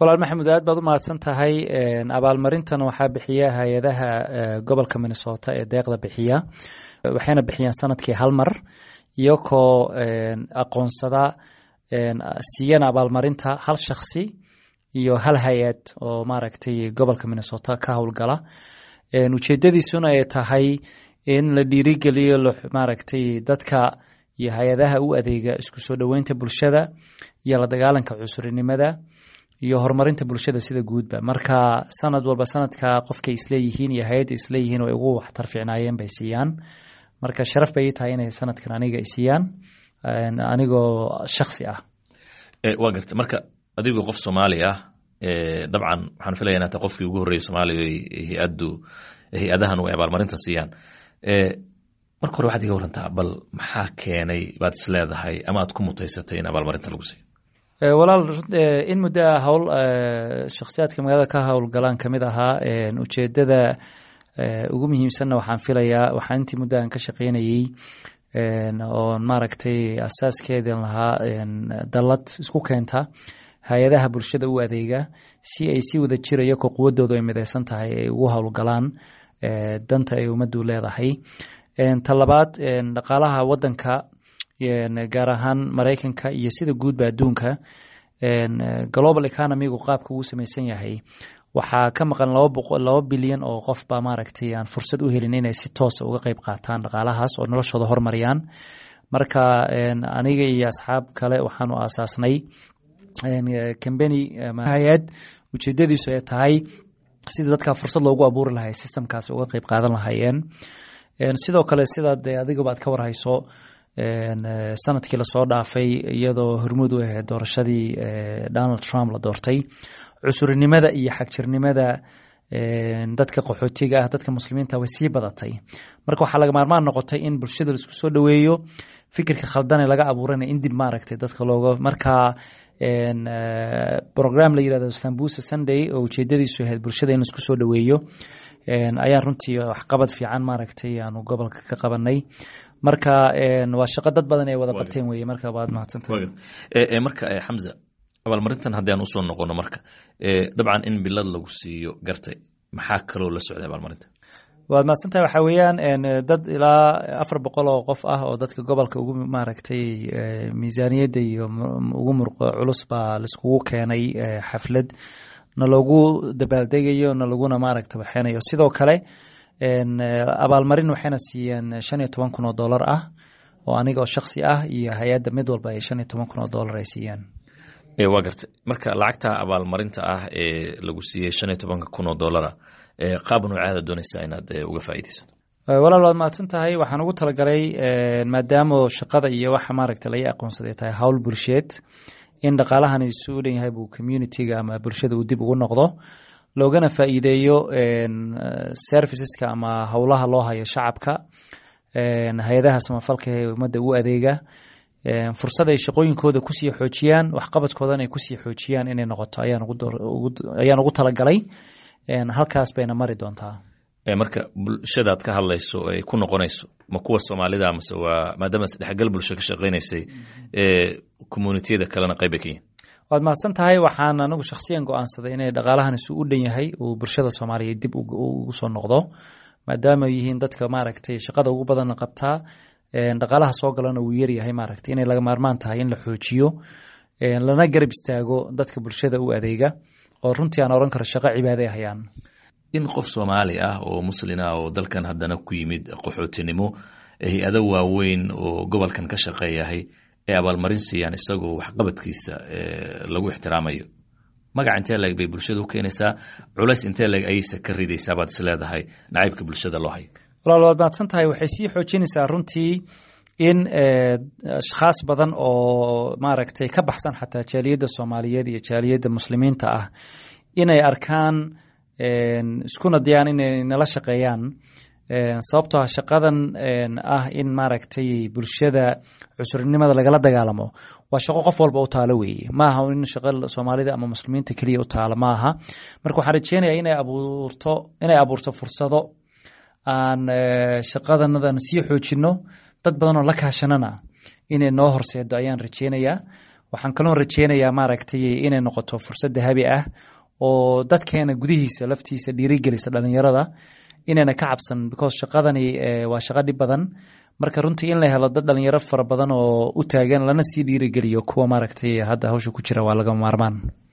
walaal maxamed aad baad u mahadsan tahay abaalmarintan waxaa bixiya hay-adaha gobolka minnesota ee deeqda bixiya waxayna bixiyaan sanadkii hal mar iyakoo aqoonsada siiyana abaalmarinta hal shaksi iyo hal hay-ad oo maaragtay gobolka minnesota ka howlgala ujeedadiisuna ay tahay in la dhiirigeliyo maaragtay dadka iyo hay-adaha u adeega isku soo dhoweynta bulshada iyo la dagaalanka cusurinimada iyo horumarinta bulshada sida guudba marka sanad walba sanadka qofkay isleeyihiin iyo hay-adda isleeyihiin way ugu waxtar fiicnaayeen bay siiyaan marka sharaf bay ii tahay inay sanadkan aniga i siiyaan anigoo shaksi ah waa garta marka adigoo qof soomaali ah dabcan waxaan filaya inaa ta qofkii ugu horreeyay soomaaliya hay-addu hay-adahan ay abaalmarinta siiyaan marka hore waxaad iga warantaa bal maxaa keenay baad is leedahay ama aad ku mutaysatay in abaalmarinta lagu siiyo walaal in muddo a howl shakhsiyaadka magaalada ka howlgalaan kamid ahaa ujeedada ugu muhiimsanna waxaan filayaa waxaan intii muddo aan ka shaqeynayey oon maaragtay asaaskeedan lahaa dallad isku keenta hay-adaha bulshada u adeega si ay si wada jira iyakoo quwadoodu ay midaysan tahay ay ugu howlgalaan danta ay ummaddu leedahay ta labaad dhaqaalaha wadanka gaar ahaan maraykanka iyo sida guudba adduunka global economigu qaabka uu samaysan yahay waxaa ka maqan laba bilyan oo qof baa maaragtay aan fursad u helin inay si toosa uga qeyb qaataan dhaqaalahaas oo noloshooda hormariyaan marka aniga iyo asxaab kale waxaanu aasaasnay combany hay-ad ujeedadiisu ay tahay sidii dadka fursad loogu abuuri lahay systemkaas uga qeyb qaadan lahaayeen sidoo kale sidaa dee adigaba aad ka warhayso sanadkii lasoo dhaafay iyadoo hormuud u ahayd doorashadii donald trump la doortay cusurinimada iyo xagjirnimada dadka qaxootiga ah dadka muslimiinta way sii badatay marka waxaa laga maarmaan noqotay in bulshada laisku soo dhoweeyo fikirka khaldane laga abuurana in dib maaragtay dadka looga markaa program la yirahdo sambusa sunday oo ujeedadiisu ahayd bulshada in laisku soo dhoweeyo ayaan runtii waxqabad fiican maaragtay aanu gobolka ka qabanay marka waa shaqo dad badan ay wada qabteen weye marka waad mahadsantahay marka xamza abaalmarintan haddii aan usoo noqono marka dabcan in bilad lagu siiyo gartay maxaa kaloo la socday abaalmarinta waad mahadsantahay waxaa weeyaan dad ilaa afar boqol oo qof ah oo dadka gobolka ugu maaragtay miisaaniyadda iyo ugu murqo culus baa laiskugu keenay xaflad na loogu dabaaldegayo na laguna maaragta waxeynayo sidoo kale abaalmarin waxayna siiyeen shan iyo toban kun oo dollar ah oo aniga oo shaksi ah iyo hay-adda mid walba ay shan iyo toban kun oo dollar ay siiyeen waa gartay marka lacagta abaalmarinta ah ee lagu siiyey shan iyo tobanka kun oo dollara qaab noocaada doonaysaa inaad uga faa'iidaysato walaal waad mahadsan tahay waxaan ugu talagalay maadaama shaqada iyo waxa maaragta laga aqoonsaday tahay howl bulsheed in dhaqaalahan isu u dhan yahay buu communitiga ama bulshada uu dib ugu noqdo loogana faa'iideeyo serviceska ama howlaha loo hayo shacabka hay-adaha samafalka ee ummadda u adeega fursad ay shaqooyinkooda kusii xoojiyaan waxqabadkoodana ay kusii xoojiyaan inay noqoto ayaan ugu talagalay halkaas bayna mari doontaa marka bulshadaad ka hadlayso ay ku noqonayso ma kuwa soomaalida mase waa maadaama isdhexgal bulsho ka shaqaynaysay communitiyada kalena qayb bay ka yihin waad mahadsan tahay waxaan anigu shakhsiyan go-aansaday inay dhaqaalahan isu u dhan yahay uu bulshada soomaaliyeed dib ugu soo noqdo maadaama yihiin dadka maaragtay shaqada ugu badanna qabtaa dhaqaalaha soo galana wuu yaryahay maaragtay inay laga maarmaan tahay in la xoojiyo lana garab istaago dadka bulshada u adeega oo runtii aan oran karo shaqo cibaade hayaan in qof soomaali ah oo muslin ah oo dalkan haddana ku yimid qaxootinimo hay-ado waaweyn oo gobolkan ka shaqeeyahay ee abaalmarin siiyaan isagoo waxqabadkiisa lagu ixtiraamayo magac intee leeg bay bulshada u keenaysaa culays intee leeg ayayse ka ridaysaa baad is leedahay nacaybka bulshada loo hayo walaal waad mahadsan tahay waxay sii xoojinaysaa runtii in ashkhaas badan oo maaragtay ka baxsan xataa jaaliyadda soomaaliyeed iyo jaaliyadda muslimiinta ah inay arkaan iskuna dayaan inay nala shaqeeyaan sababtoo ah shaqadan ah in maaragtay bulshada cusurnimada lagala dagaalamo waa shaqo qof walba u taalo weeye maaha in shaqo soomaalida ama muslimiinta keliya u taalo maaha marka waxaan rajeynayaa inay abuurto inay abuurto fursado aan shaqadanadan sii xoojino dad badan oo la kaashanana inay noo horseedo ayaan rajeynayaa waxaan kaloon rajeynayaa maaragtay inay noqoto fursad dahabi ah oo dadkeena gudihiisa laftiisa dhiirigelisa dhalinyarada inayna ka cabsan because shaqadani waa shaqo dhib badan marka runtii in la helo dad dhalinyaro fara badan oo u taagan lana sii dhiirigeliyo kuwa maaragtay hadda hawsha ku jira waa laga maarmaan